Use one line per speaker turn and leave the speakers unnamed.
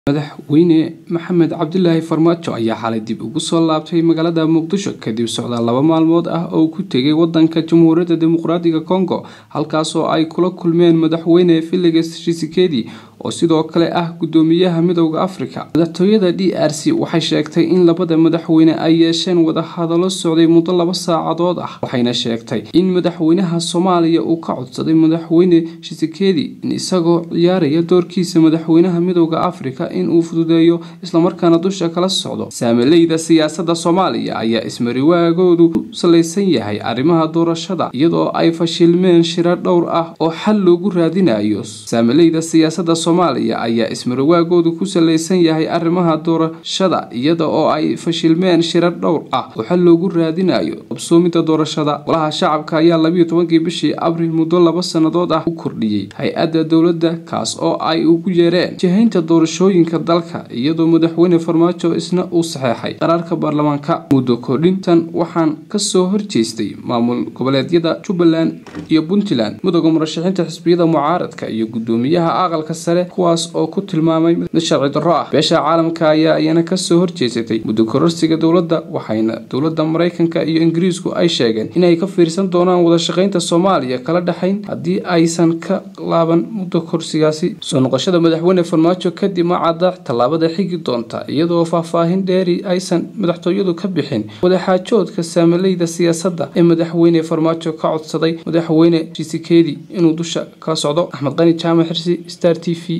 madaxweyne maxamed cabdilaahi farmaajo ayaa xalay dib ugu soo laabtay magaalada muqdisho kadib socdaal laba maalmood ah oo ku tegay wadanka jamhuuriyadda dimuqraadiga congo halkaasoo ay kula kulmeen madaxweyne felix tshisekedi oo sidoo kale ah gudoomiyaha midooda afrika madaxtooyada d r c waxay sheegtay in labada madaxweyne ay yeesheen wadahadalo socday muddo laba saacadood ah waxayna sheegtay in madaxweynaha soomaaliya uu ka codsaday madaxweyne tshisekedi in isagoo ciyaaraya doorkiisa madaxweynaha midooda afrika inuu fududeeyo islamarkaana dusha kala socdo saamileyda siyaasada soomaaliya ayaa ismariwaagoodu ku salaysan yahay arrimaha doorashada iyadoo ay fashilmeen shiro dhowr ah oo xal loogu raadinayo saamileyda siyaasada soomaaliya ayaa ismariwaagoodu ku salaysan yahay arrimaha doorashada iyada oo ay fashilmeen shiro dhowr ah oo xal loogu raadinayo qabsoomida doorashada golaha shacabka ayaa labiyo tobankii bishii abriil muddo laba sannadood ah u kordhiyey hay-adda dowladda kaas oo ay ugu yeereen jihaynta doorashooyinka dalka iyadoo madaxweyne farmaajo isna uu saxeexay qaraarka baarlamaanka muddo kordhintan waxaan kasoo horjeestay maamul goboleedyada jubbaland iyo puntland midooda murashaxiinta xisbiyada mucaaradka iyo gudoomiyaha aqalka sare kuwaas oo ku tilmaamay mid sharci darro ah beesha caalamka ayaa iyana kasoo horjeesatay muddo kororsiga dowladda waxayna dowladda maraykanka iyo ingiriisku ay sheegeen inay ka fiirsan doonaan wadashaqeynta soomaaliya kala dhexayn haddii aysan ka laaban muddo korsigaasi soo noqoshada madaxweyne farmaajo kadib ma cadda tallaabada xigi doonta iyadoo faahfaahin dheeri aysan madaxtooyadu ka bixin wadaxaajoodka saamileyda siyaasadda ee madaxweyne farmaajo ka codsaday madaxweyne jisikedi inuu dusha kala socdo axmed qani jaamac xirsi star t v